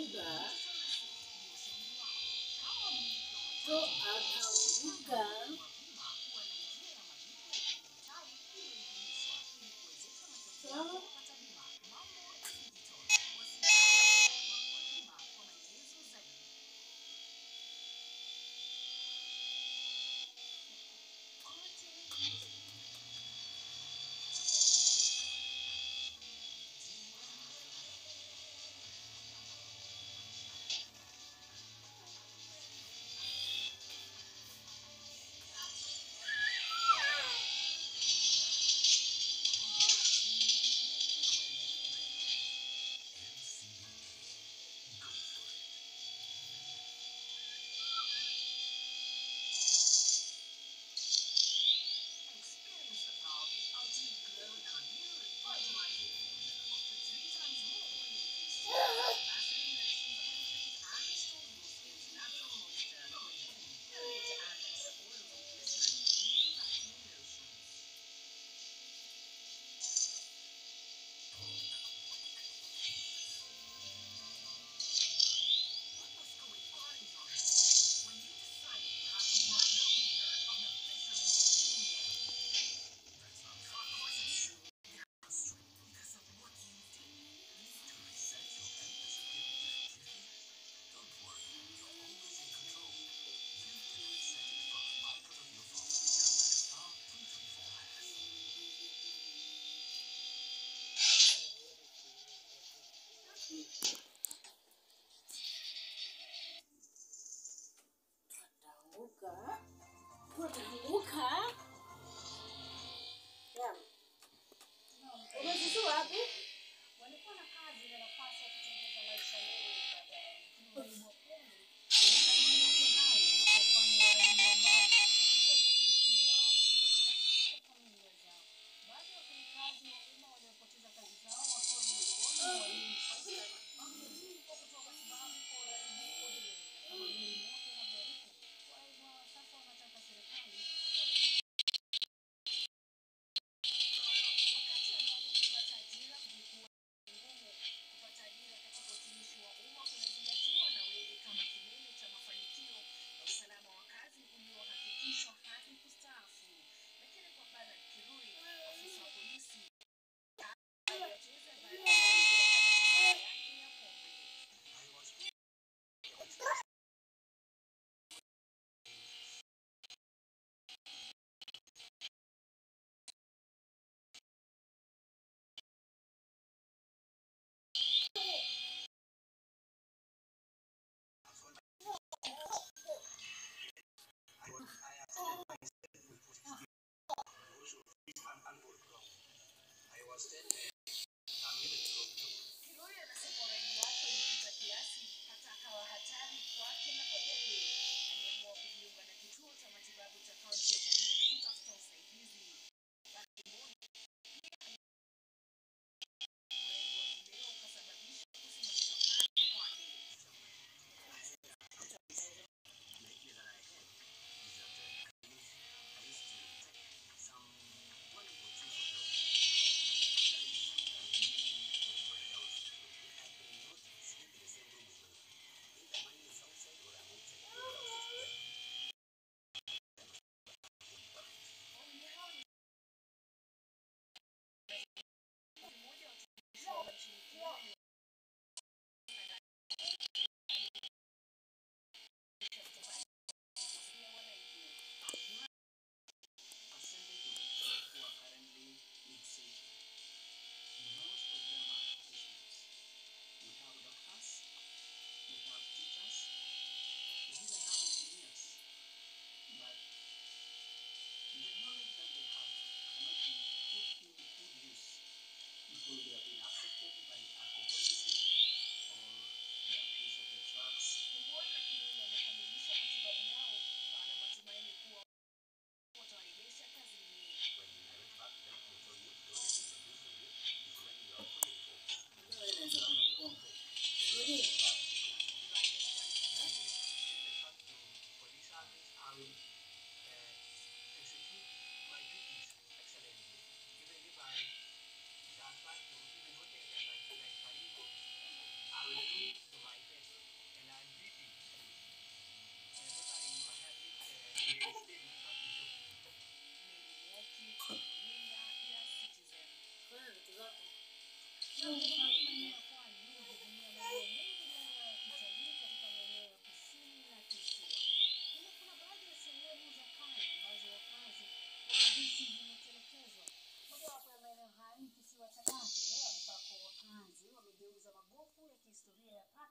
akaanguka to akaanguka sawa Ataanguka. Ataanguka. Naam. Umezitoa wapi? walikuwa na kazi na nafasi ya kutengeneza maisha yao baadaye. Lakini walimu wa kweli walisalia hayo na kuwafanya walimu ambao hawakuweza kujikimu wao wenyewe na katika familia zao. Baadhi ya wafanyakazi wa umma waliopoteza kazi zao wakiwa miongoni mwa walimu kwa kutoa matibabu kwa uraibu kuendelea. Kama vile moto unavyoarifu, walimu hao sasa wanataka serikali wakati ambapo kupata ajira kumekuwa ngumu kupata ajira katika utumishi wa umma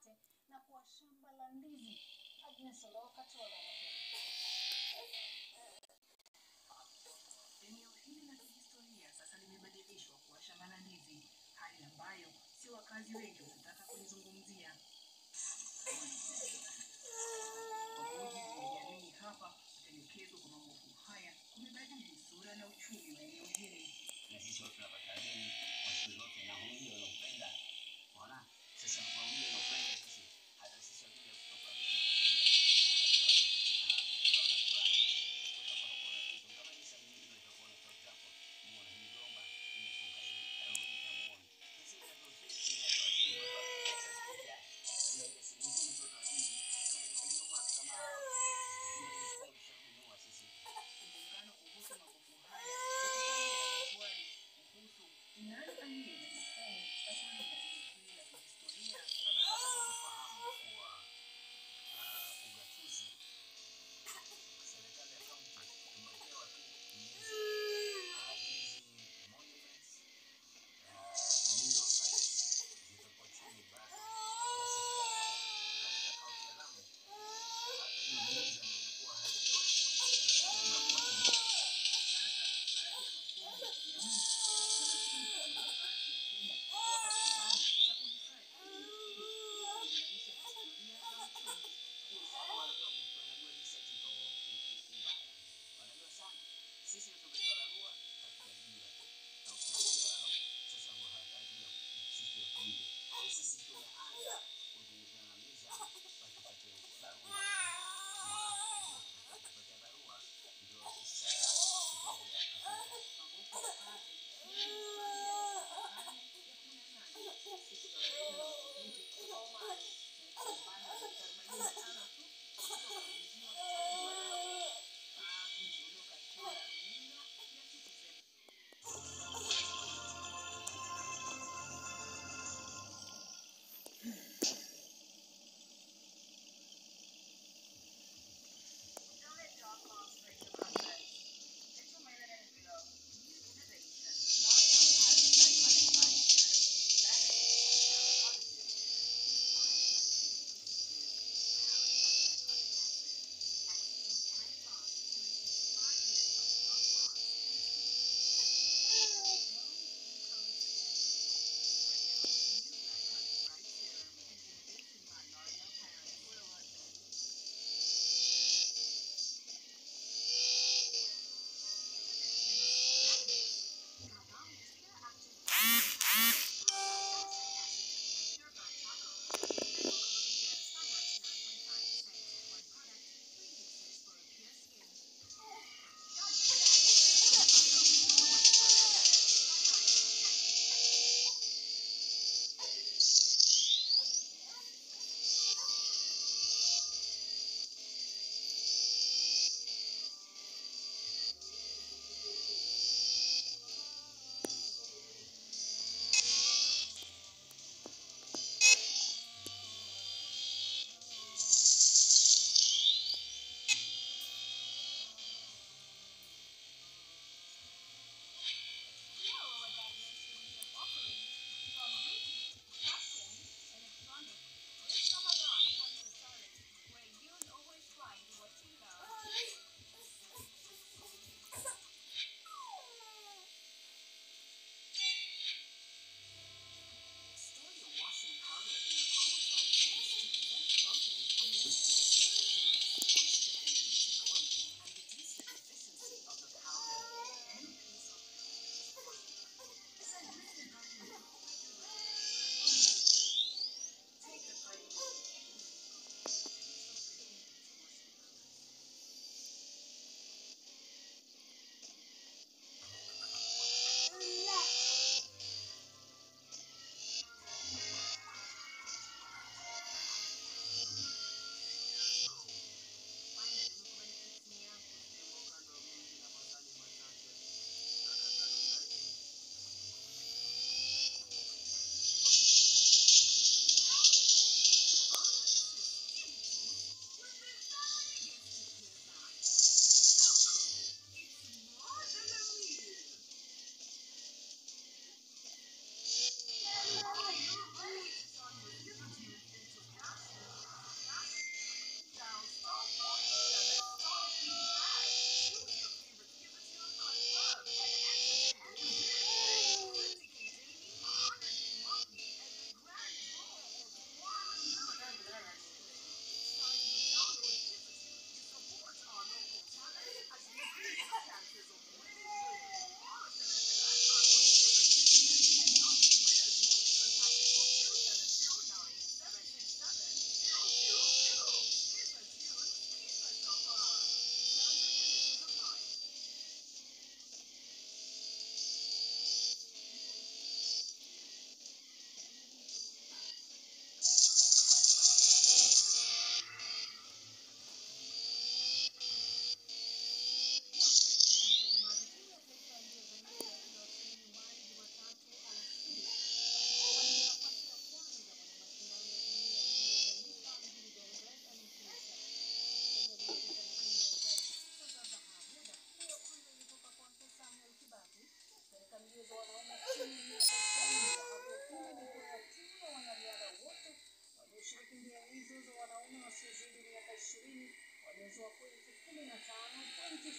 wote na kuwa shamba la ndizi. Agnes Oloka Tola anapenda. Eneo hili la kihistoria sasa limebadilishwa kuwa shamba la ndizi, hali ambayo si wakazi wengi wanataka kulizungumzia. Kwa mujibu wa jamii hapa, kutelekezwa kwa magofu haya kumebadili sura na uchumi wa eneo hili. na sisi watu tunapata deni kwa siku zote, na huyu wanaupenda. Unaona, sasa kwa huyu wanaupenda sisi, hata sisi wakija kutoka bila kama ni sabini unaweza kuona for example, muone hii gomba imefunga hivi, arudi na muone sisi ndio sisi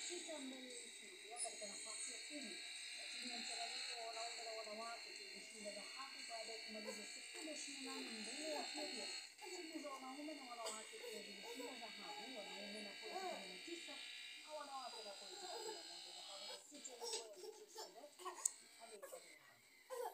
sita mbele ya Ethiopia katika nafasi ya kumi na timu ya mchanganyiko wa wanaume na wanawake ilishinda dhahabu baada ya kumaliza sekunde ishirini na nane mbele ya Ethiopia na timu za wanaume na wanawake pia zilishinda dhahabu, wanaume na pointi kumi na tisa na wanawake na pointi kumi na moja. Dhahabu ya sita ilikuwa ya Beatrice Chebet aliyepata dhahabu.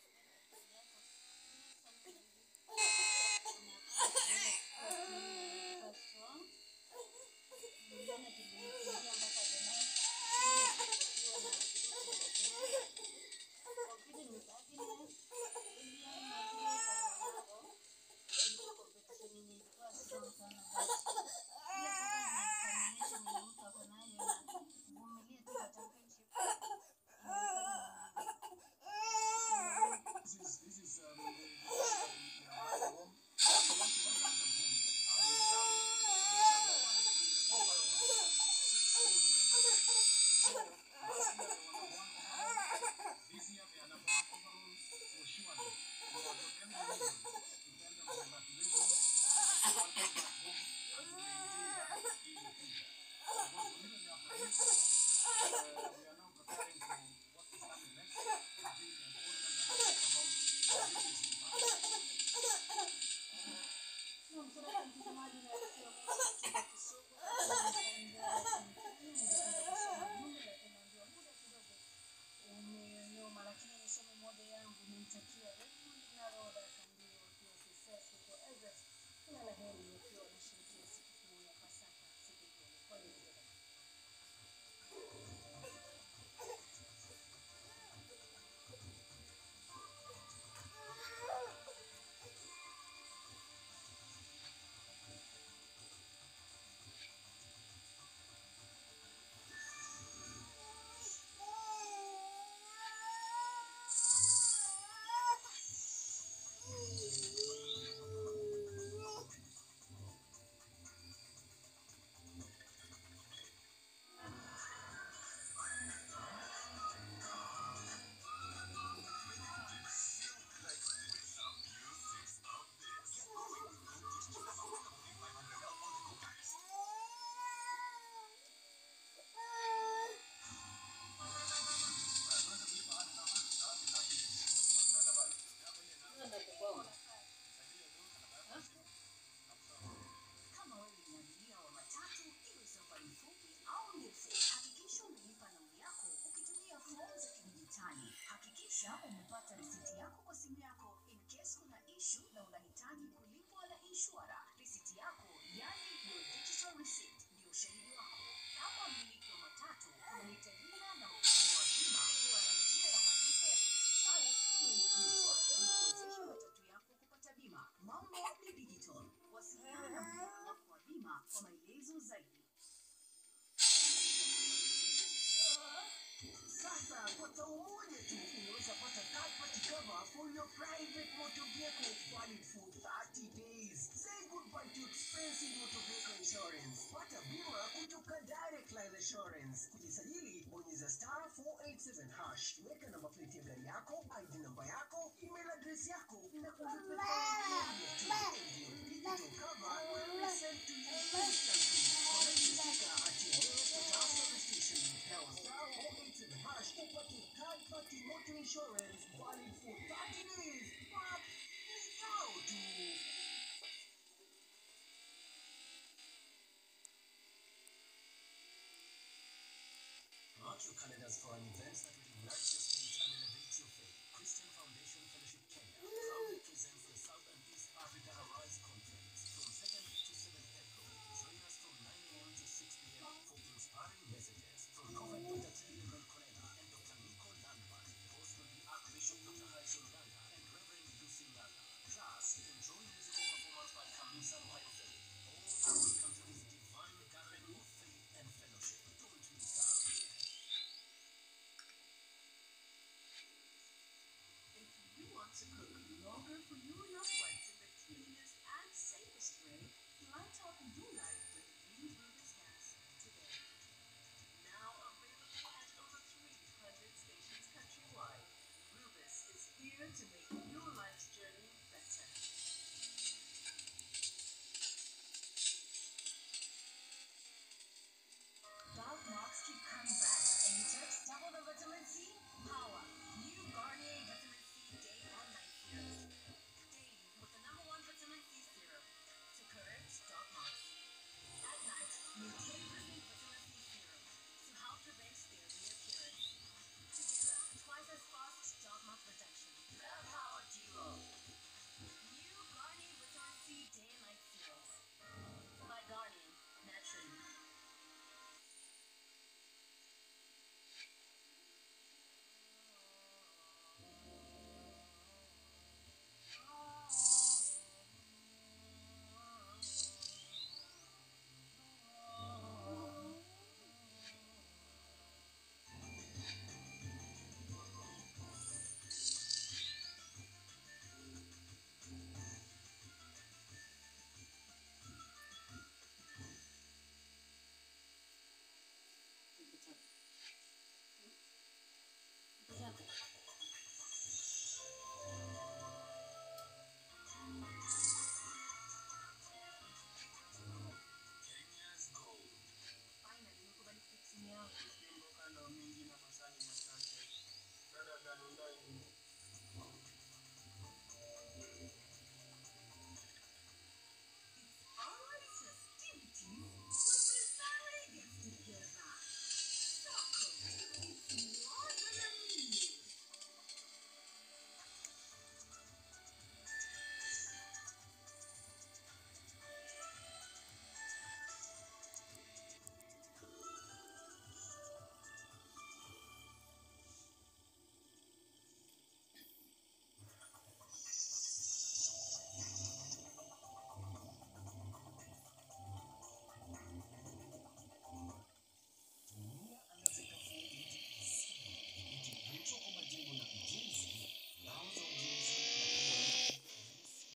This is this is um, the, the, the, the home. So once you want to come home, I will come uh, number one in the overall. Six gold medals. So last year they were number one overall. This year they are number one overall for sure. So Dr. Kennedy Wilson, to tell them congratulations. You want to come home and to maintain that in the future. Because immediately after this, uh, we are now preparing for what is coming next. I think uh, all of them are talking about legacy. Naam, sasa mtazamaji na rafiki wa Mungu katika Kisugu, tunaendelea kumsoma jumbe, lakini ndio muda kidogo umenyoma, lakini nisome moja yangu, nimtakia Raymond Naroda Kandio wakiwa Kisesi huko Eldoret kila la heri wakiwa wanashirikia sikukuu ya Pasaka siku hiyo. Kwa hiyo Kama wewe ni abiria wa matatu, iwe safari fupi au ndefu, hakikisha umelipa nauli yako ukitumia fomu za kidijitali. Hakikisha umepata risiti yako kwa simu yako in case kuna issue na unahitaji kulipwa na inshura. Risiti yako, yani your digital receipt, ndio ushahidi wako. Kama mmiliki wa matatu, unahitajika na mfumo wa bima kuwa na njia ya malipo ya kidijitali iliyoidhinishwa ili kuwezesha matatu yako kupata bima. Mambo ni digital. Wasiliana na mhudumu wako wa bima kwa maelezo zaidi. Sasa kwa tao moja tu unaweza pata third party cover for your private motor vehicle valid for 30 days. Say goodbye to expensive motor vehicle insurance. Pata bima kutoka Direct Line Assurance. Kujisajili, bonyeza star 487 hash. Weka namba plate ya gari yako, ID namba yako, email address yako na ulipe faini tu. Ndio digital cover will be sent to you instantly. Collect your sticker at your nearest Total service station. Now star 487 hash upate third party motor insurance valid for 30 days. But ni tao tu. Mark your calendars for an event that will ignite your